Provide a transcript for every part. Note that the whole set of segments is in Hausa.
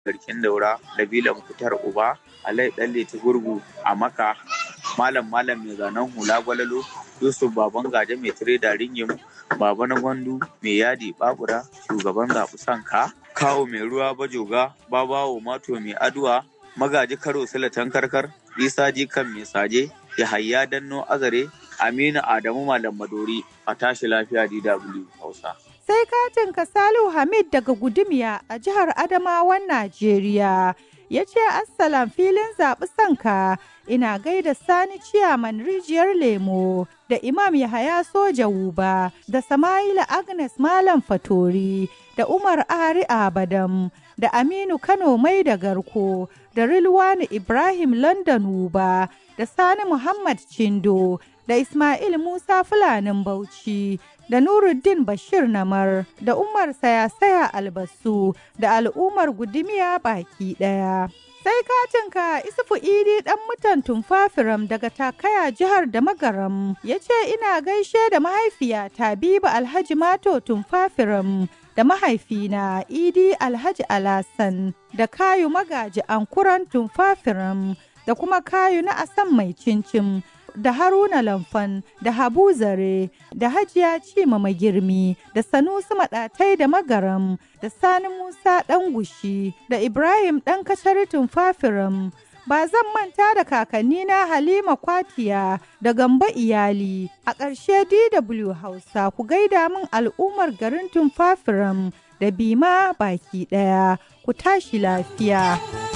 garkin daura Nabila Mukhtar Uba Alai Dalle ta gurgu a Maka Malam Malam mai zanen hula gwalalo Yusuf Baban Gaje mai tireda ringim Baba na Gwandu mai yadi babura shugaban zaɓi sanka Kawo mai ruwa bajoga Babawo Mato mai aduwa Magaji Karo Silatan Karkar Isa Jikan mai saje Yahaya Danno Azare Aminu Adamu Malam Madori a tashi lafiya DW Hausa. Sai katin Kasalu Hamid daga Gudumiya a jihar Adamawan Najeriya. Ya ce Assalam filin zaɓi sanka ina gaida Sani Ciyaman Rijiyar Lemo da Imam Yahaya Soja Wuba da Sama'ila Agnes Malam Fatori da Umar Ari Abadam da Aminu Kano Mai da Garko da Rilwani Ibrahim London Wuba da Sani Muhammad Chindo da Ismail Musa Fulanin Bauchi da Nuruddin Bashir Namar da Umar Sayasaya Albasu da al'ummar Gudumiya baki ɗaya. Sai katinka Isufu Idi ɗan mutan Tumfafiram daga Takaya jihar da Magaram ya ce ina gaishe da mahaifiyata Biba Alhaji Mato Tumfafiram da mahaifina Idi Alhaji Alasan da Kayu Magaji Ankuran Tumfafiram da kuma Kayu na Asan Mai Cincin da Haruna Lamfan da Habu Zare da Hajiya Cima Magirmi da Sanusi Maɗatai da Magaram da Sani Musa ɗan gushi da Ibrahim ɗan kasharitin Fafiram. Ba zan manta da kakannina Halima Kwatiya da Gamba Iyali a ƙarshe DW Hausa ku gaida min al'ummar garin Tumfafiram da Bima baki ɗaya ku tashi lafiya.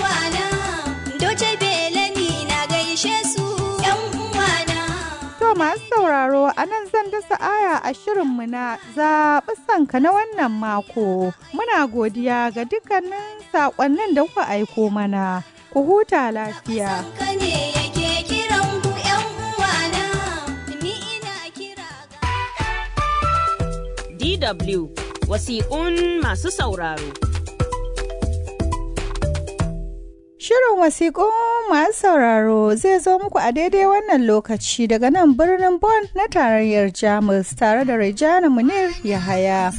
To masu sauraro a nan zan dasa aya a shirinmu na zaɓi sanka na wannan mako. Muna godiya ga dukkanin saƙonnin da kuka aiko mana. Ku huta lafiya. DW wasiƙun masu sauraro. Shirin wasiƙun masu sauraro zai zo muku a daidai wannan lokaci daga nan birnin Bonn na tarayyar Jamus tare da Rejana Munir Yahaya.